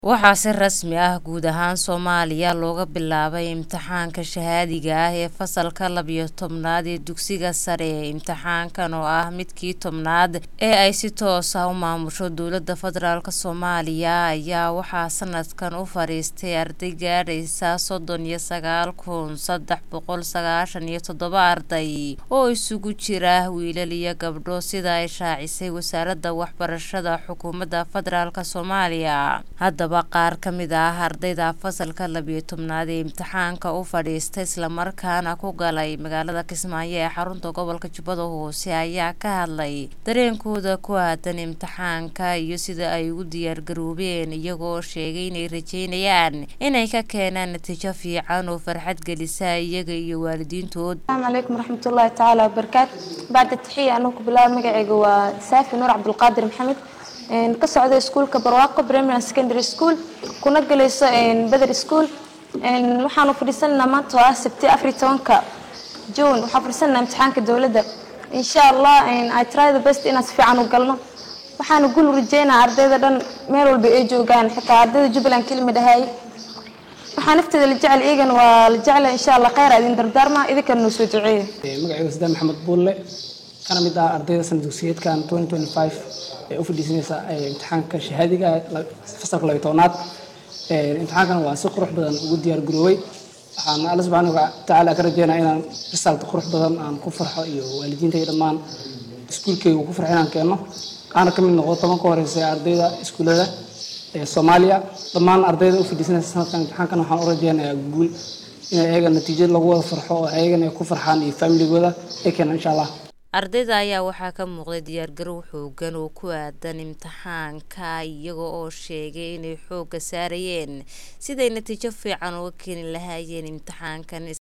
Waxaa si rasmi ah guud ahaan Soomaaliya looga bilaabay imtixaanka shahaadiga ah ee fasalka labiyo tobnaad ee dugsiga sare. Imtixaankan oo ah midkii tobnaad ee ay si toos ah u maamusho Dowladda Federaalk Soomaaliya ayaa waxaa sanadkan u fariistay arday gaadhaysa sodon iyo sagaal kun sedax boqol sagashan iyo todoba arday oo isugu jira wiilal iyo gabdho sida ay shaacisay Wasaaradda Waxbarashada Xukuumadda Federaalk Soomaaliya. Haddaba qaar ka mid ah ardayda fasalka labiyo tobnaad ee imtixaanka u fadhiistay isla markaana ku galay magaalada Kismaayo ee xarunta gobolka Jubbada Hoose ayaa ka hadlay dareenkooda ku aadan imtixaanka iyo sida ay ugu diyaar garoobeen iyagoo sheegay inay rajeynayaan inay ka keenaan natiijo fiican oo farxad gelisa iyaga iyo waalidiintood. السلام عليكم ورحمة الله تعالى وبركاته بعد التحية أنا كبلا مقعي وسافي نور عبد القادر محمد إن كسعودة سكول كبرواقة بريمير سكندري سكول كنا جلس إن بدر سكول إن وحنا فرسنا ما توا سبتي أفري تونكا جون وحفرسنا امتحان كدولة ده إن شاء الله إن I try the best إن أسفي عنه قلنا waxaan ugu rajeyna ardayda dhan meel walba ay joogaan xitaa ardayda Jubbaland kelmid ahay waxaan nafteeda la jecel iyagan waa la jecel insha Allah khayr idin dardaarma idinkan noo soo duceeyo magacayga sadaan maxamed buulle kana mid ah ardayda sanad dugsiyeedkan 2025 ee u fadhiisanaysa imtixaanka shahaadiga fasalka labiyo tobnaad imtixaankan waa si qurux badan ugu diyaar garoobay waxaan alla subxaana watacaala ka rajeynaa inaan result qurux badan aan ku farxo iyo waalidiintay dhammaan iskuulkayga ku farxo inaan keenno aana ka mid noqdo toban ka horeysa ardayda iskuullada ee soomaaliya dhammaan ardayda u fadhiisanaysa sanadkan imtixaankan waxaan u rajeynayaa guul in ayaga natiijo lagu wada farxo oo ayagana ay ku farxaan iyo familigooda ay keenaan insha allah ardayda ayaa waxaa ka muuqday diyaargarow xoogan oo ku aadan imtixaanka iyaga oo sheegay inay xoogga saarayeen siday natiijo fiican uga keeni lahaayeen imtixaankan